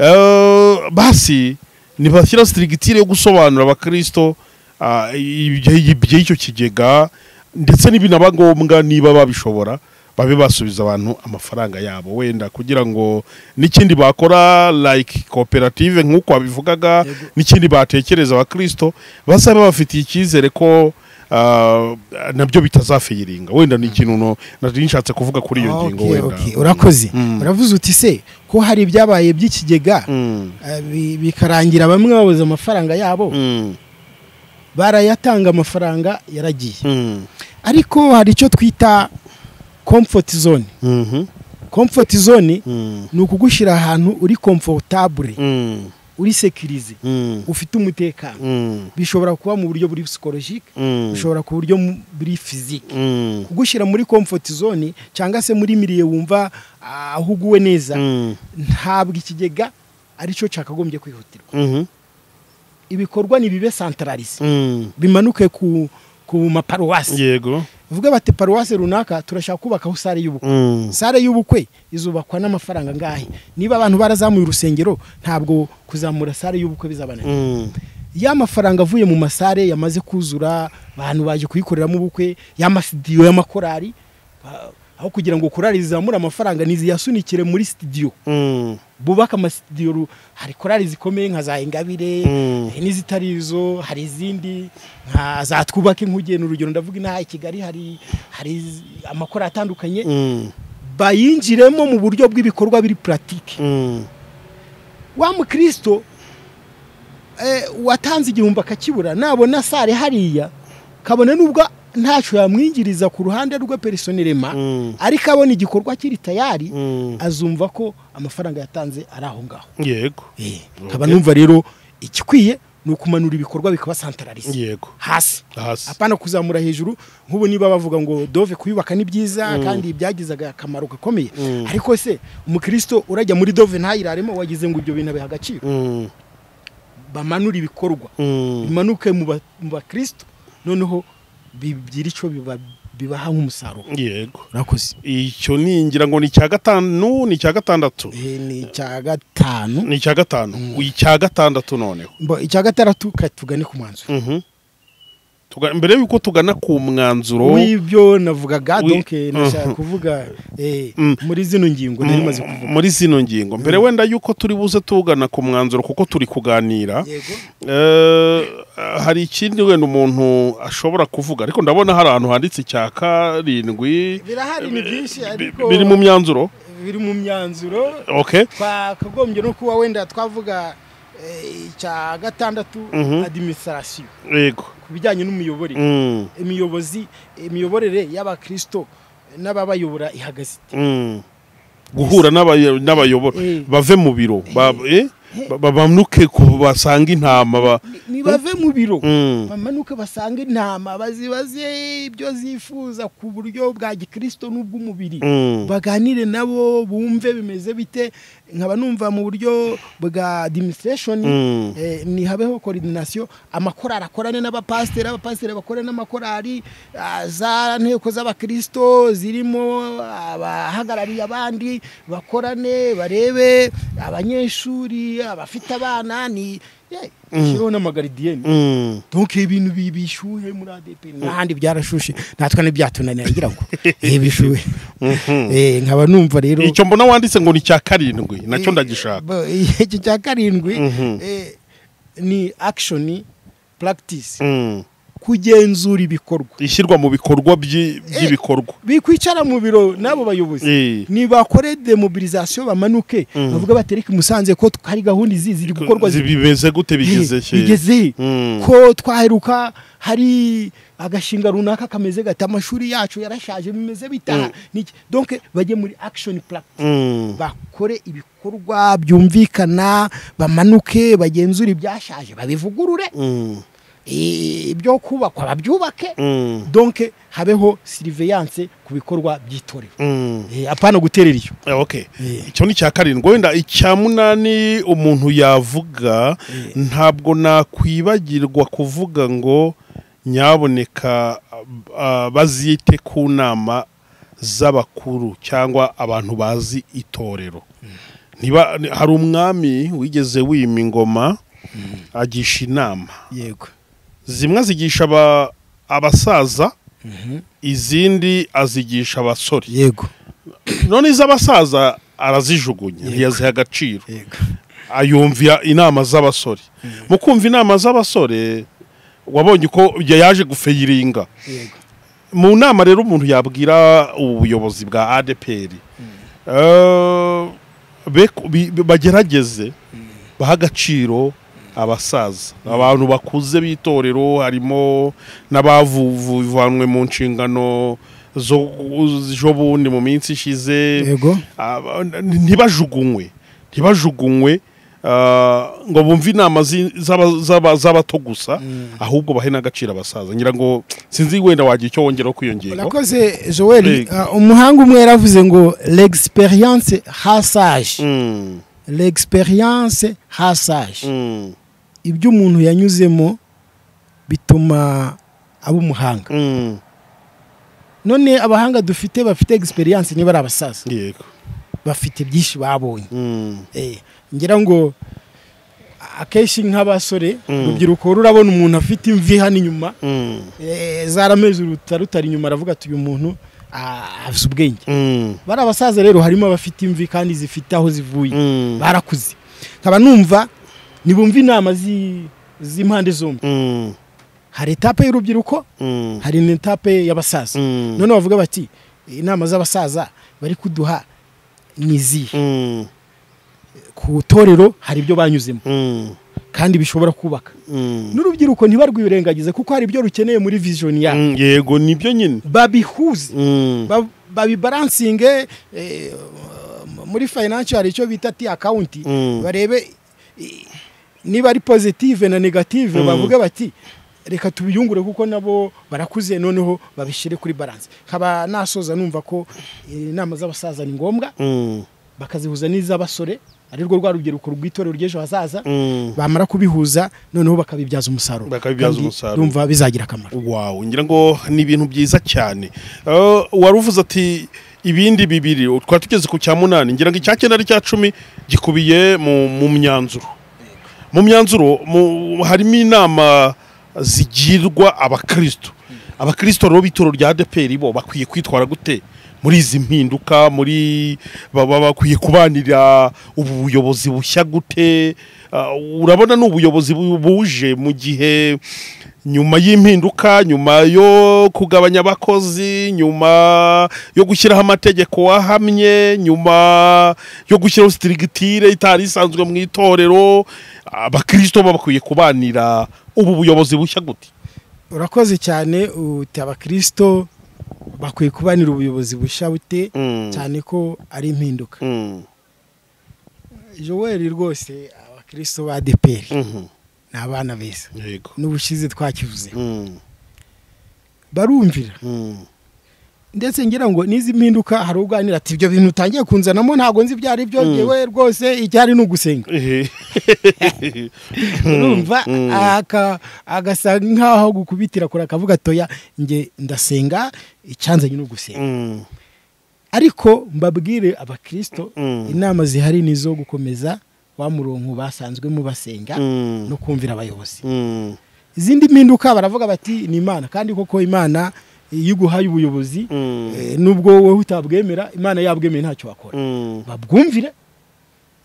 Eh, basi ntibashyira sirigitire yo gusobanura abakristo ah, ibye- iby'icyo kigega ndetse n'ibinaba ngombwa niba babishobora babe basubiza abantu amafaranga yabo wenda kugira ngo n'ikindi bakora like koperative nk'uko wabivugaga Yego. n'ikindi batekereza abakristo bazabe bafitiye icyizere ko ah, nabyo bitazafiyiringa wenda ni ikintu no- nari nshatse kuvuga kuri iyo ngingo Okay, wenda okay. urakoze Mm. uravuze uti se ko hari ibyabaye by'ikigega Mm, eh, bi- bikarangira bamwe babuze amafaranga yabo mm, barayatanga amafaranga yaragiye mm, ariko hari icyo twita comfort zone mhm, comfort zone mm, ni ukugushyira ahantu uri comfortable mm, uri sekirize mm, ufite umutekano mm, bishobora kuba mu buryo buri psychologique mm, bishobora ku buryo mu- buri physique mm, kugushyira muri comfort zone cyangwa se muri miriye wumva ah, aho uguwe neza mm, ntabwo ikigega aricyo cyakagombye kwihutirwa mhm, ibikorwa ni bibe santararize mm. bimanuke ku ku maparuwasi yego uvuga bati paruwasi runaka turashaka kubakaho sare y'ubukwe Mm, sare y'ubukwe izubakwa n'amafaranga ngahe niba abantu barazamuye urusengero ntabwo kuzamura sare y'ubukwe bizabananira mm, ya mafaranga avuye mu masare yamaze kuzura abantu baje kuyikoreramo ubukwe y'amasidiyo y'amakorari ba- aho kugira ngo korari zizamure amafaranga niziyasunikire muri sitidiyo mm, bubaka amasitidiyo ru- hari korari zikomeye nka za ingabire Mm. eh, n'izitari izo hari izindi nka za twubake nk'ugena urugero ndavuga inaha i kigali hari hari iz- amakoro atandukanye mm, bayinjiremo mu buryo bw'ibikorwa biri puratike mm, wa mukristo eh, watanze igihumbi akakibura nabona sare hariya kabona nubwo ntacyo yamwinjiriza ku ruhande rwe personerema ariko abona igikorwa kiri tayari azumva ko amafaranga yatanze ari aho ngaho yego Eh, nkaba numva rero igikwiye ni ukumanura ibikorwa bikabasantarariza yego hasi hasi apana kuzamura hejuru nk'ubu niba bavuga ngo dove kuyubaka ni byiza kandi byagizaga akamaro gakomeye Mm. ariko se umukristo urajya muri dove ntayiraremo wagize ngo ibyo bintu abiha agaciro Mm, bamanura ibikorwa mm, bimanuke mu ba- mu bakristo noneho bigira icyo biba- bibaha nk'umusaruro yego urakoze icyo ni ngira ngo ni icya gatanu ni icya gatandatu Eh, ni icya gatanu ni icya gatanu icya gatandatu noneho Mbo, icya gatandatu ka- tugane ku mwanzuro Mhm. Tuga- mbere y'uko tugana ku mwanzuro w'ibyo navugaga Wi- donc eh, nashaka kuvuga eh, Mm. muri zino ngingo nari maze kuvuga muri zino ngingo mbere wenda y'uko turi buze tugana ku mwanzuro kuko turi kuganira yego Eh, hari ikindi wenda umuntu ashobora kuvuga ariko ndabona hari ahantu handitse icya karindwi birahari ni byinshi bi- ariko biri mu myanzuro biri mu myanzuro okay twakagombye no kuba wenda twavuga eh, icya gatandatu Mhm. administration yego ku bijyanye n'umuyoborere Mm, imiyobozi imiyoborere y'abakristo n'ababayobora ihagaze ite? mm. guhura n'abayo- n'abayobora Eh. bave mu biro ba- eh, ba- ba- bamanuke ku basanga intama ba Ni- nibave mu biro Mm, bamanuke basange intama bazibaze ibyo zifuza ku buryo bwa gikristo n'ubw'umubiri mm. baganire nabo bumve bimeze bite nkaba numva mu buryo bwa administration Mm. eh, ni habeho coordination amakorari akorane n'abapasiteri abapasiteri bakorane n'amakorari ah, za nteko z'abakristo zirimo abahagarariye abandi bakorane barebe abanyeshuri abafite abana ni eh, shiraho n'amagaridiyeni Mm. donc ibintu bi- bishuhe muri ADP n'ahandi byarashushe natwe ntibyatunanira ngira ngo eh bishuhe eh nkaba numva rero icyo mbona wanditse ngo ni icya karindwi nacyo ndagishaka Bo- icyo cya karindwi Mhm. eh, ni action practice Mm. kugenzura ibikorwa ishyirwa mu bikorwa by'i- by'ibikorwa bikwicara mu biro n'abo bayobozi Eh, nibakore demobilisation bamanuke Mhm. bavuga batereke musanze ko hari gahunda izi ziri gukorwa zi- bimeze gute bigeze Eh, cye? bigeze Mm. ko twaheruka hari agashinga runaka kameze gati amashuri yacu yarashaje bimeze bitaha Niki- donc bajye muri action practice Mm. bakore ibikorwa byumvikana bamanuke bagenzure ibyashaje babivugurure Mm. eh, ibyo kubakwa babyubake Mm. donc habeho surveillance ku bikorwa by'itorero Mm. Eh, apana guterera iyo Eh, okay Eh. icyo ni icya karindwi wenda icya munani umuntu yavuga ntabwo nakwibagirwa kuvuga ngo nyaboneka ah, bazite ku nama z'abakuru cyangwa abantu bazi itorero Ntiba- ni- hari umwami wigeze wima ingoma agisha inama yego zimwe azigisha aba- abasaza izindi azigisha abasore yego none iz'abasaza arazijugunya ntiyaziha agaciro yego ayumvira inama z'abasore mu kumva inama z'abasore wabonye uko yaje gufeyiringa yego mu nama rero umuntu yabwira ubuyobozi bwa adeperi bagerageze baha agaciro abasaza abantu bakuze b'itorero harimo n'abavuvanwe mu nshingano z'ejobundi mu minsi ishize yego aba- ntibajugunywe ntibajugunywe ah, ngo bumve inama zi- z'aba- z'aba- z'abato gusa ahubwo bahe n'agaciro abasaza ngira ngo sinzi wenda wagira icyo wongeraho ku iyo ngingo urakoze joel Yego. umuhanga umwe yaravuze ngo l'experience hasage Mm, l'experience hasage mm, ibyo umuntu yanyuzemo bituma aba umuhanga mm. none abahanga dufite bafite egisperiyanse niba ari abasaza yego bafite byinshi babonye Mm, Eh, ngira ngo akenshi nk'abasore Mm. urubyiruko rurabona umuntu afite imvi hano inyuma mm, eh, zarameze uruta rutari inyuma aravuga ati uyu muntu ah, afite ubwenge mm, bari abasaza rero harimo abafite imvi kandi zifite aho zivuye mm, barakuze nkaba numva nibumva inama zi- z'impande zombi mm, hari etape y'urubyiruko mm, hari n'etape y'abasaza mm, none bavuga bati inama z'abasaza bari kuduha ni izihe mm, ku itorero hari ibyo banyuzemo mm, kandi bishobora kubaka n'urubyiruko ntibarwirengagize kuko hari ibyo rukeneye muri vision yabo Mm, yego nibyo nyine babihuze Mm, ba- babibaransinge eh, muri financial hari icyo bita ti akawunti Mm. barebe i- niba ari positive na negative Mm. bavuge bati reka tubiyungure kuko nabo barakuze noneho babishyire kuri balance nkaba nasoza numva ko eh, inama z'abasaza ni ngombwa mm, bakazihuza n'iz'abasore ari rwo rwa rubyiruko rw'itorero ry'ejo hazaza mm. bamara kubihuza noneho bakabibyaza umusaruro Bakabibyaza Kandi umusaruro. ndumva bizagira akamaro wawe ngira ngo ni ibintu byiza cyane Eh, wari uvuze ati ibindi bibiri twari tugeze ku cya munani ngira ngo icya cyenda n'icya cumi gikubiye mu mu myanzuro mu myanzuro mu- harimo inama zigirwa abakristo abakristo rero b'itoro rya adeperi bo bakwiye kwitwara gute muri izi mpinduka muri baba bakwiye kubanira ubu buyobozi bushya gute Ah, urabona ni ubuyobozi bu- buje mu gihe nyuma y'impinduka nyuma yo kugabanya abakozi nyuma yo gushyiraho amategeko ahamye nyuma yo gushyiraho sitirigitire itari isanzwe mu itorero abakirisito bakwiye kubanira ubu buyobozi bushya gute urakoze cyane uti abakirisito bakwiye kubanira ubuyobozi bushya bute Mm. cyane ko ari impinduka joel rwose abakirisito ba deperi Mhm. ni abana beza yego n'ubushize twakivuze Mm. barumvira Mm. ndetse ngira ngo n'izi mpinduka hari uganira ati ibyo bintu utangiye kunzanamo ntabwo nzi ibyo ari byo Mm. yewe rwose icyari ni ugusenga Ehe. urumva Mm. aka- agasa nk'aho gukubitira kure akavuga atoya nge ndasenga icyanzanye ni ugusenga Mm. ariko mbabwire abakirisito Mm. inama zihari ni izo gukomeza wa murongo basanzwe mubasenga Mm. no kumvira abayobozi Mm. izindi mpinduka baravuga bati ni imana kandi koko imana iyo iguhaye ubuyobozi Mm. eh, nubwo wowe utabwemera imana yabwemeye ntacyo wakora Mm. babwumvire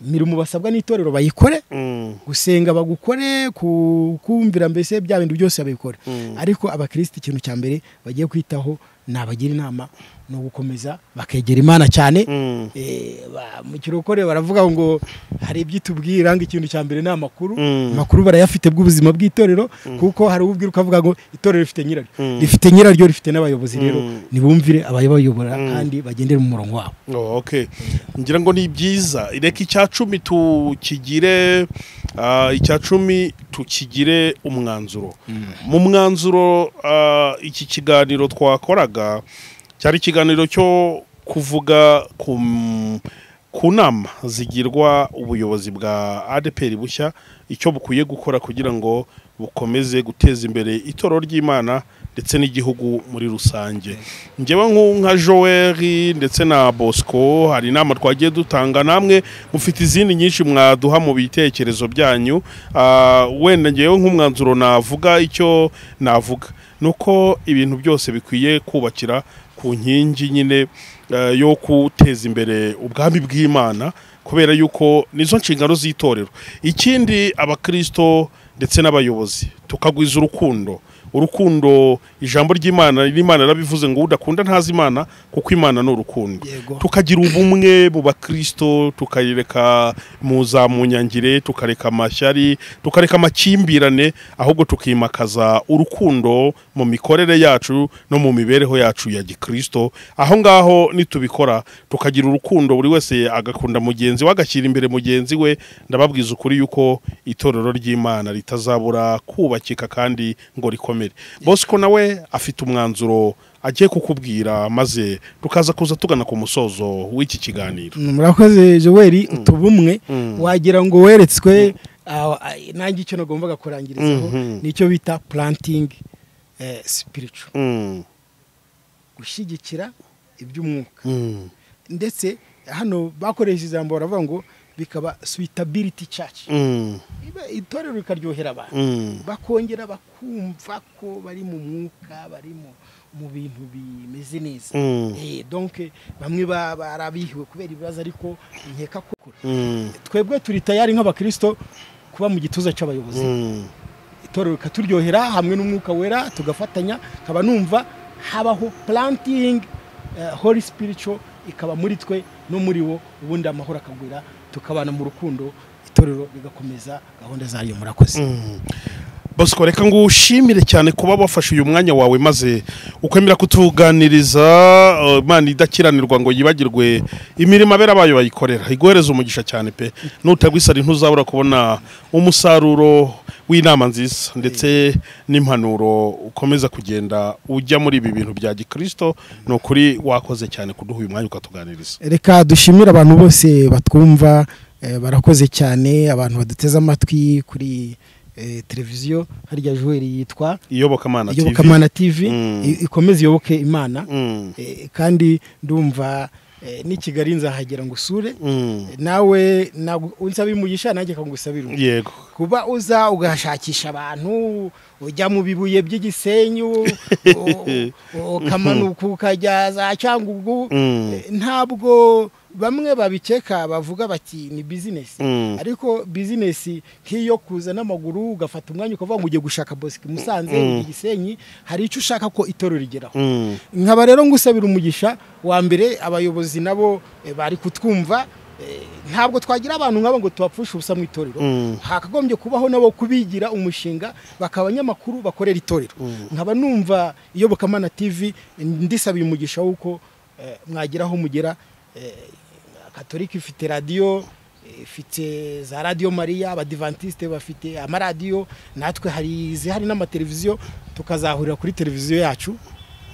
imirimo basabwa n'itorero bayikore Mm. gusenga bagukore ku- kumvira mbese bya bintu byose babikora Mm. ariko abakirisiti ikintu cya mbere bagiye kwitaho nabagira inama ni ugukomeza bakegera imana cyane Mm. Eh, ba- mu kirokore baravuga ngo hari ibyo itubwira ngo ikintu cya mbere ni amakuru Mm. amakuru barayafite bw'ubuzima bw'itorero kuko hari ubwira ukavuga ngo itorero rifite nyiraryo Mm. rifite nyiraryo rifite n'abayobozi rero Mm. nibumvire ababayobora Mm. kandi bagendere mu murongo wabo Oh, okay. ngira ngo ni byiza reka icya cumi tukigire ah, icya cumi tukigire umwanzuro mu mwanzuro ah, iki kiganiro twakoraga cyari ikiganiro cyo kuvuga ku m- ku nama zigirwa ubuyobozi bwa adeperi bushya icyo bukwiye gukora kugira ngo bukomeze guteza imbere itoro ry'imana ndetse n'igihugu muri rusange njyewe nk'u- nka joel ndetse na bosco hari inama twagiye dutanga namwe mufite izindi nyinshi mwaduha mu bitekerezo byanyu Ah, wenda ngewe nk'umwanzuro navuga icyo navuga ni uko ibintu byose bikwiye kubakira ku nkingi nyine eh, yo guteza imbere ubwami bw'imana kubera yuko nizo nshingano z'itorero ikindi abakirisito ndetse n'abayobozi tukagwiza urukundo urukundo ijambo ry'imana n'imana yarabivuze ngo udakunda ntazi imana kuko imana ni urukundo Yego. tukagira ubumwe mu bakristo tukayireka muzamunyangire tukareka amashyari tukareka amakimbirane ahubwo tukimakaza urukundo mu mikorere yacu no mu mibereho yacu ya gikristo aho ngaho nitubikora tukagira urukundo buri wese agakunda mugenzi we agashyira imbere mugenzi we ndababwiza ukuri yuko itorero ry'imana ritazabura kubakika kandi ngo rikomere bosco nawe afite umwanzuro agiye kukubwira maze tukaza kuza tugana ku musozo w'iki kiganiro Mm, murakoze joel utubumwe Mm. wagira ngo weretswe ah, ah, nanjye icyo nagombaga kurangirizaho Mhm. nicyo bita planting eh, spiritual Mm, gushyigikira iby'umwuka mm, ndetse hano bakoresha ijambo baravuga ngo bikaba suitability church mm, Ibe- itorero rikaryohera abantu mm, bakongera bakumva ko bari mu mwuka bari mu mu bintu bimeze neza Mm. Eh, donc bamwe ba- barabihiwe kubera ibibazo ariko nkeka ko mm, twebwe turi tayari nk'abakirisito kuba mu gituza cy'abayobozi mm, itorero rikaturyohera hamwe n'umwuka wera tugafatanya nkaba numva habaho planting eh, holy spiritual ikaba muri twe no muri bo ubundi amahoro akagwira tukabana mu rukundo itorero bigakomeza gahunda zayo murakoze bosco reka ngo ushimire cyane kuba wafashe uyu mwanya wawe maze ukwemera kutuganiriza uh, imana idakiranirwa ngo yibagirwe imirimo abera bayo bayikorera iguhereza umugisha cyane pe nutagwisara ntuzabura kubona umusaruro w'inama nziza ndetse n'impanuro ukomeza kugenda ujya muri ibi bintu bya gikirisito ni ukuri wakoze cyane kuduha uyu mwanya ukatuganiriza reka dushimire abantu bose batwumva eh, barakoze cyane abantu baduteze amatwi kuri eh, televiziyo harya Joel yitwa iyobokamana TV. iyobokamana tv Mm. i- ikomeze iyoboke imana Mm. Eh, kandi ndumva eh, n'i kigali nzahagera ngo usure Mm. nawe ntabwo unsaba umugisha nanjye akagusabira undi yego kuba uza ugashakisha abantu ujya mu bibuye by'igisenyu u- u- ukamanuka ukajya za cyangugu Mm. Eh, ntabwo bamwe babikeka bavuga bati ni bizinesi Mm. ariko bizinesi nk'iyo kuza n'amaguru ugafata umwanya ukavuga ngo ujye gushaka bosike musanze Mm. ujye gisenyi hari icyo ushaka ko itorero rigeraho Mm. nkaba rero ngusabira umugisha wa mbere abayobozi nabo eh, bari kutwumva eh, ntabwo twagira abantu nk'abo ngo tubapfushe ubusa mu itorero Mm. hakagombye kubaho nabo kubigira umushinga bakaba abanyamakuru bakorera itorero nkaba numva iyobokamana tv ndisabiye umugisha w'uko eh, mwagira aho mugera eh, katolika ifite radiyo eh, ifite za radiyo mariya abadivantisite bafite amaradiyo natwe hari izihari n'amateleviziyo tukazahurira kuri televiziyo yacu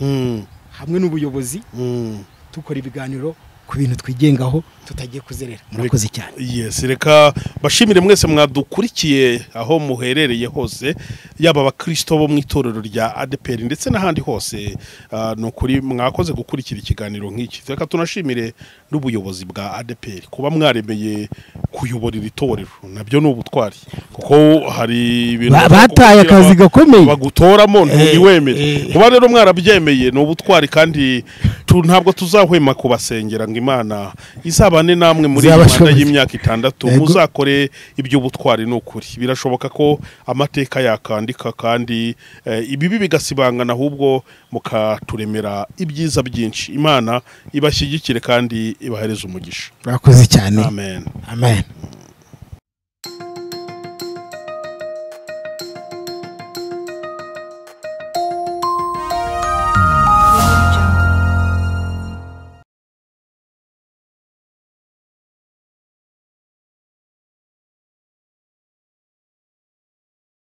Mm. hamwe n'ubuyobozi Mm. dukora ibiganiro ku bintu twigengaho tutagiye kuzerera murakoze cyane yes reka bashimire mwese mwadukurikiye aho muherereye hose yaba abakristo bo mu itorero rya adeperi ndetse n'ahandi hose Ah, ni ukuri mwakoze gukurikira ikiganiro nk'iki reka tunashimire n'ubuyobozi bwa adeperi kuba mwaremeye kuyobora iri torero nabyo ni ubutwari kuko hari ibintu Ba- bataye akazi gakomeye. bagutoramo ntiwemere Eh, eh. kuba rero mwarabyemeye ni ubutwari kandi tu- ntabwo tuzahwema kubasengera ngo imana izabane namwe muri iyi manda Izabashoboze. y'imyaka itandatu Yego. muzakore iby'ubutwari ni ukuri birashoboka ko amateka yakandika kandi eh, ibibi bigasibangana ahubwo mukaturemera ibyiza byinshi imana ibashyigikire kandi ibahereze umugisha murakoze cyane amen amen